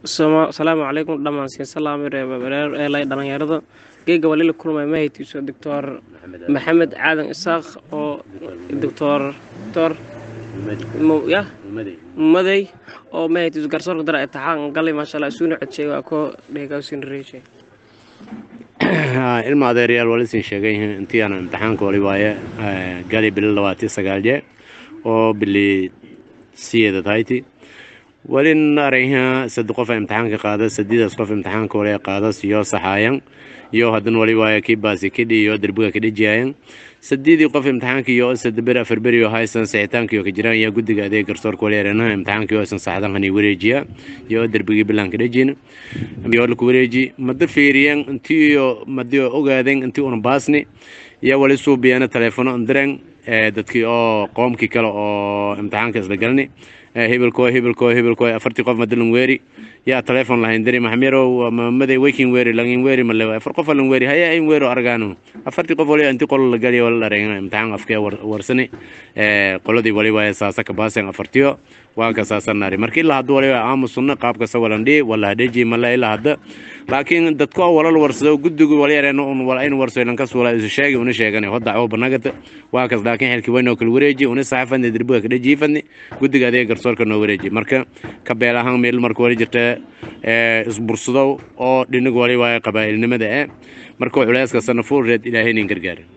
asalaamu calaykum dhammaan siin salaami reereer eelay dhalinyarada geega walila kulmay mahaytiiso doctor maxamed caadan isaaq oo doctor doctor ya madey oo mahaytiiso garsoorka dara intixaan galay maasha allah isuuna codshay waa koo dheegawsin reeshay ilma adeeryaal walisin sheegay intii aan imtixaanka wali waaye gali bili labaati sagaal jee oo bili siyeeda tahayti walin arayha sad qof imtixaanka qaada sadiidaas qof imtixaanka wali qaadas iyo saxaayan iyo hadan wali waaye kii baasi kidhi iyo derbiga kadhijiyayan sadiidii qof imtixaanka iyo sadber afar beri oo haysan sixitaanka iyo ka jiraan iyo guddiga adeeg garsoorka wali aranaha imtixaanka iyo san saxdan hani wareejiya iyo derbigii bilaan kadhijin iyo laku wareeji mada fiiriyan intii iyo madi ogaadeen intii una baasni iyo wali suubiyana teleefono andiren dadkii oo qoomkii kale oo imtixaanka isla galni hebelko hebelko hebelko afartii qof madalan weeri yaa teleefon lahayn diri maxmerow maday waking weeri langin weeri male afar qof lan weeri haya in weero argaano afartii qof wali intii qol la galiy wala dhareen imtixaan afkee warsani qoladii wali waaya saasa ka baasen afartiyo waa ka saasanaari marka ilaa hadda wali aamusunna qaabka sawalandhi wala hadheji male ilaa hadda laakiin dadku walal warsado guddigu wali yareen un wala in warso ilan kas wala isu sheegi una sheegani hoda oo banagata waa kas laakiin xilki weyn oo kala wareeji una saxafadni derbiga ka dhajiifadni guddiga adeeg garsoorka noo wareeji marka ka beel ahaan meel marka wali jirta isbursadow oo dhinig wali waaya qabaa'ilnimada eh marka culayska sanafuur reed ilaahay nin gargaara